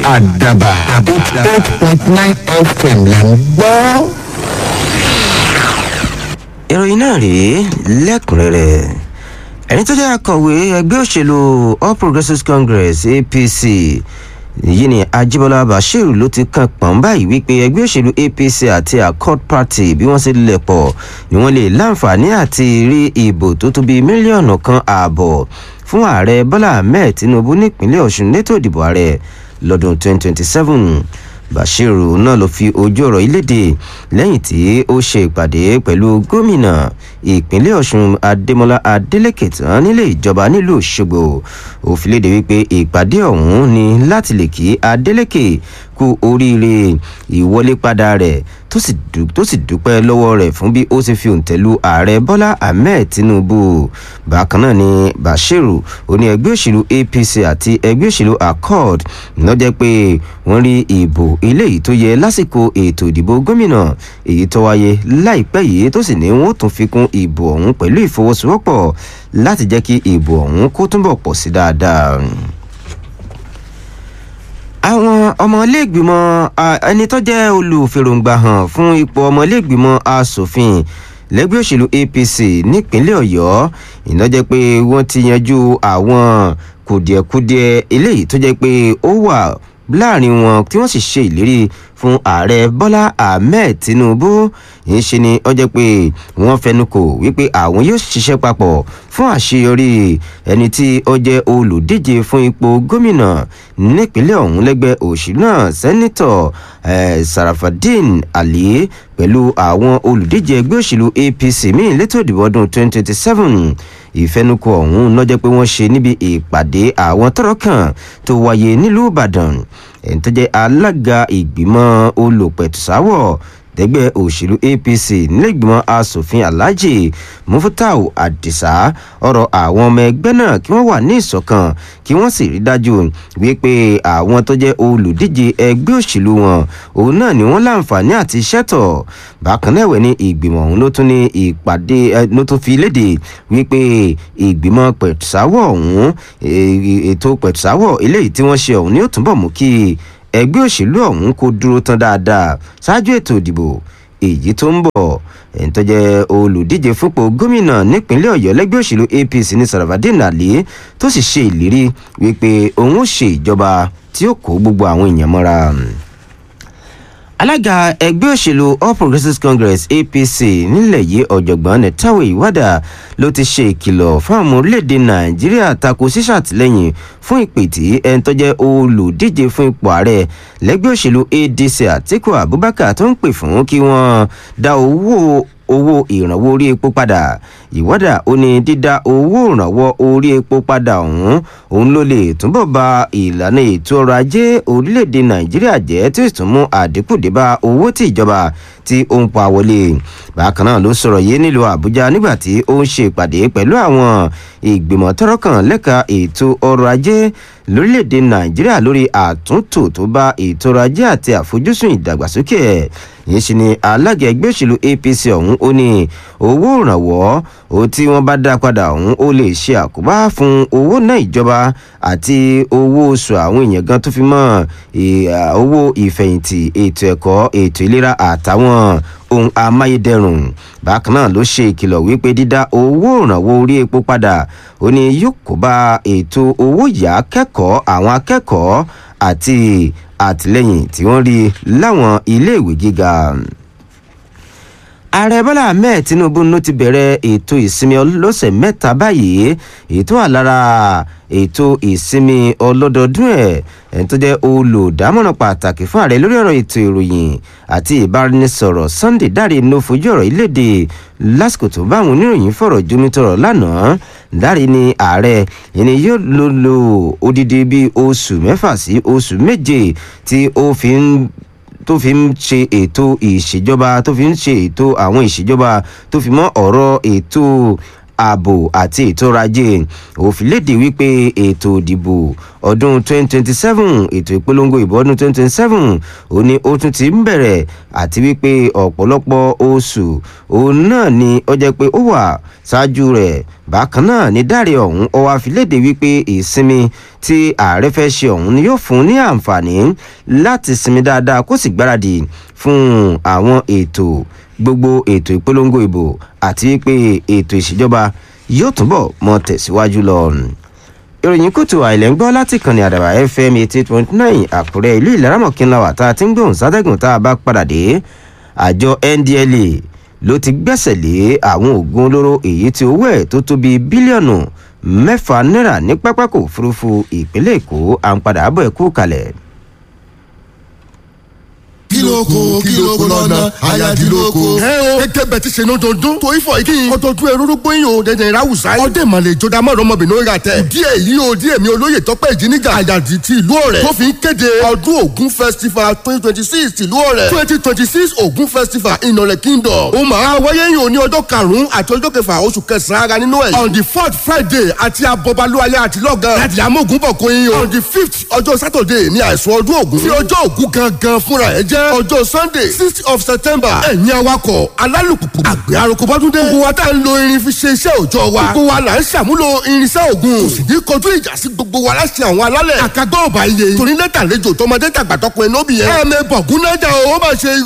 àdàbà eight point nine fm là ń gbọ́. ìròyìn náà rèé lẹ́kùnrẹ́rẹ́ ẹni tó jẹ́ akọ̀wé ẹgbẹ́ òṣèlú all progressives congress apc yìí ni ajibola bashir ló ti kan pọ̀n báyìí wípé ẹgbẹ́ òṣèlú apc àti accord party bí wọ́n ṣe lẹ̀ pọ̀ ni wọ́n lè láǹfààní àti rí ìbò tó tó bíi mílíọ̀nù kan ààbọ̀ fún ààrẹ bọ́lá ahmed tinubu nípínlẹ̀ ọ̀ṣun létò ìdìbò ààrẹ lọ́dún 2027 bashiru náà ló fi ojú ọ̀rọ̀ yìí léde lẹ́yìn tí ó ṣe ìpàdé pẹ̀lú gómìnà ìpínlẹ̀ ọ̀ṣun adémọlá adélèké tán nílé ìjọba nílùú òṣogbo ó fi léde wípé ìpàdé ọ̀hún ni láti lè kí adélèké kú oríire ìwọlé padà rẹ̀ tó sì dúpẹ́ lọ́wọ́ rẹ̀ fún bí ó ṣe fi òǹtẹ̀lú ààrẹ bọ́lá ahmed tinubu bákan náà ni bashiru ó ní ẹgbẹ́ òṣèlú apc àti ẹgbẹ́ òṣèlú accord lọ́jẹ́ pé wọ́n rí ìbò eléyìí tó yẹ lásìkò ètò ìdìbò gómìnà èyí tó wáyé láìpẹ́ yìí tó sì ní wọ́n tún fi kún ìbò ọ̀hún pẹ̀lú ìfọwọ́sowọ́pọ̀ láti jẹ́ kí ìbò ọ̀hún kó túnbọ̀ pọ̀ sí dáadáa àwọn ọmọlẹ́gbìmọ̀ ẹni tó jẹ́ olùfèròǹgbà hàn fún ipò ọmọlẹ́gbìmọ̀ asòfin lẹ́gbẹ́ òṣèlú apc nípínlẹ̀ ọ̀yọ́ ìnájẹ́ pé wọ́n ti yanjú àwọn kùdìẹ̀kudiẹ eléyìí tó jẹ́ pé ó wà láàrin wọn tí wọ́n sì ṣe ìlérí fún ààrẹ bọ́lá ahmed tinubu yìí ṣe ni ó jẹ́ pé wọ́n fẹnu kò wípé àwọn yóò ṣiṣẹ́ papọ̀ fún àṣeyọrí ẹni tí ó jẹ́ olùdíje fún ipò gómìnà nípínlẹ̀ ọ̀hún lẹ́gbẹ́ òṣèlú náà sẹ́nitọ̀ sarafadin ali pẹ̀lú àwọn olùdíje ẹgbẹ́ òṣèlú apc míì létò ìdìbò ọdún 2027 ìfẹnukò ọ̀hún lọ́jọ́ pé wọ́n ṣe níbi ìpàdé àwọn tọrọ kan tó wáyé nílùú ìbàdàn ẹni tó jẹ́ alága ìgbìmọ̀ olùpẹ̀tùsáwọ̀ tẹgbẹ́ òṣèlú apc nílẹ̀gbìmọ̀ asòfin alhaji mufutau adisa ọ̀rọ̀ àwọn ọmọ ẹgbẹ́ náà kí wọ́n wà ní ìṣọ̀kan kí wọ́n sì rí dájú wípé àwọn tó jẹ́ olùdíje ẹgbẹ́ òṣèlú wọn òun náà ni wọ́n láǹfààní àti ṣẹ́tọ̀ bákan náà ẹ̀wẹ̀ ní ìgbìmọ̀ ọ̀hún ló tún ní ìpàdé ló tún fi léde wípé ìgbìmọ̀ pẹ̀tùsáwọ̀ ọ̀hún ètò pẹ̀tùsáwọ̀ eléyìí tí wọ́n ṣe ọ̀hún ni ó túnbọ̀ mú kí ẹgbẹ́ òṣèlú ọ̀hún kó dúró tán dáadáa ṣáájú ètò ìdìbò èyí tó ń bọ̀ ẹni tó jẹ́ olùdíje fúnpọ̀ gómìnà nípínlẹ̀ ọ̀yọ́ lẹ́gbẹ́ òṣèlú apc ní sarafadin ali tó sì ṣe ìlérí wípé òun ó ṣe ìjọba tí ó kó gbogbo àwọn èèyàn mọ́ra alága ẹgbẹ́ òṣèlú all progressives congress apc nílẹ̀ yìí ọ̀jọ̀gbọ́n netawe ìwádà ló ti ṣe ìkìlọ̀ fún àwọn orílẹ̀-èdè nàìjíríà tako ṣíṣàtìlẹ́yìn fún ìpè tí ẹni tó jẹ́ olùdíje fún ipò ààrẹ lẹ́gbẹ́ òṣèlú adc àtiku abubakar tó ń pè fún kí wọ́n dá owó owó ìrànwọ́ orí epo padà ìwádà ó ní dídá owó ìrànwọ́ orí epo padà ọ̀hún òun ló lè túbọ̀ ba ìlànà ètò ọrọ̀ ajé orílẹ̀-èdè nàìjíríà jẹ́ tí ó sì tún mú àdínkù dé bá owó tí ìjọba tí ó ń pa wọlé bákan náà ló sọ̀rọ̀ yìí nílùú àbújá nígbà tí ó ń ṣe ìpàdé pẹ̀lú àwọn ìgbìmọ̀ tọ́rọ̀ kan lẹ́ka ètò ọrọ̀ ajé lórílẹ̀‐èdè nàìjíríà lórí àtúntò tó bá ètò ọrọ̀ ajé àti àfojúsùn ìdàgbàsókè ẹ̀ yìí ṣe ni alága ẹgbẹ́ òṣèlú apc ọ̀hún ó ní owó ìrànwọ́ ó tí wọ́n bá dá padà ọ̀hún ó lè ṣe àkóbá fún owó náà ìjọba àti owó oṣù àwọn èèyàn gan tó fi mọ́ owó ìfẹ̀yìntì ètò ẹ̀kọ́ ètò ìlera àtàwọn ohun amáyédẹrùn bákan náà ló ṣe ìkìlọ̀ wípé dídá owó ìrànwọ́ orí epo padà ó ní yóò kó bá ètò owó yá kẹ́kọ̀ọ́ àwọn akẹ́kọ̀ọ́ àti àtìlẹ́yìn tí wọ́n rí láwọn iléèwé gíga ààrẹ bọ́lá ahmed tinubu ló ti bẹ̀rẹ̀ ètò ìsinmi ọlọ́sẹ̀ mẹ́ta báyìí ètò àlára ètò ìsinmi ọlọ́dọọdún ẹ̀ ẹni tó jẹ́ olùdámọ̀ràn pàtàkì fún ààrẹ lórí ọ̀rọ̀ ètò ìròyìn àti ìbáraẹnisọ̀rọ̀ sunday dáre ló fojú ọ̀rọ̀ ìlédè lásìkò tó bá àwọn oníròyìn fọ̀rọ̀ jomitọ̀rọ̀ lánàá dáre ni ààrẹ ẹni yóò lò lò odidi bíi oṣù mẹ́fà sí oṣù méje tí ó fi ń tó fi ń ṣe ètò ìṣèjọba tó fi ń ṣe ètò àwọn ìṣèjọba tó fi mọ́ ọ̀rọ̀ ètò ààbò àti ètò ọrọ̀ ajé òfin léde wípé ètò ìdìbò ọdún 2027 ètò ìpolongo ìbò ọdún 2027 ó ní ó tún ti ń bẹ̀rẹ̀ àti wípé ọ̀pọ̀lọpọ̀ oṣù òun náà ni ó jẹ́ pé ó wà ṣáájú rẹ̀ bákan náà ní dáre ọ̀hún ó wá fi léde wípé ìsinmi tí ààrẹ fẹ́ ṣe ọ̀hún ni yóò fún ní àǹfààní láti sinmi dáadáa kó sì gbáradì fún àwọn ètò gbogbo ètò ìpolongo ìbò àti wípé ètò ìṣèjọba yóò túbọ̀ mọ tẹ̀síwájú lọ. ìròyìn kùtù àìlẹ́ ń gbọ́ láti kànnì àdàbà fm eighty point nine àkúrẹ́ ìlú ìlaramọ̀kínláwà tá a ti ń gbóhùn sátẹ́gùn tá a bá padà dé àjọ ndla ló ti gbẹ́sẹ̀ lé àwọn oògùn olóró èyí tí owó ẹ̀ tó tó bíi bílíọ̀nù mẹ́fà náírà ní pápákọ̀ òfurufú ìpínlẹ̀ èkó à ń padà bọ̀ ẹ̀kú kalẹ̀ kílókò kílókò lọ́nà ayadilóko. ẹ o gẹ́gẹ́ bẹ́ẹ̀ ti ṣe ní ọdọọdún tó ifọ̀ yìí ọdọọdún ẹrú gbóyin o dẹ̀dẹ̀ ìráwùsá yìí. ọdẹ màlẹ̀ ìjọba mọ̀rọ̀ ọmọbìnrin orí àtẹ. díẹ̀ yìí o díẹ̀ mi olóyè tọ́pẹ́ ìjíniga àyàdì ti ìlú ọ̀rẹ́. tó fi ń kéde ọdún ògún festival twenty twenty six ìlú ọ̀rẹ́. twenty twenty six ògún festival ìnọ̀rẹ̀ kingdom. ó máa wáyé yìí o ní ọjọ́ karùn-ún àti ọjọ́ kẹfà oṣù kẹsàn-án ara nínú ẹ̀. on the fourth friday àti abọ́balúwalẹ̀ àti lọ́gán. láti amógun bọ̀ kó yín o. on the fifth ọjọ́ saturday ní àìsùn ọdún ògún. tí ọjọ́ ògún gangan fúnra ẹ̀ jẹ́ ọjọ́ sunday sixth of september. ẹ̀yin awakọ̀ alálùpùpù àgbẹ̀ aroko bọ́dúndé. gbogbo wa tá à ń lo irin fi ṣe iṣẹ́ òòjọ́ wa. gbogbo wa là ń ṣàmúlò irinṣẹ́ ògùn. kò sì ní kọjú ìjà sí gbogbo wa láti àwọn alálẹ̀. àkàgbọ́ ọ̀bà iye. torí lẹ́tà lẹ́jọ́ tọmọdé tàgbà tọkùnrin lóbìyẹn. ẹ̀ẹ́mẹ̀ bọ̀gún náà jà o ó máa ṣe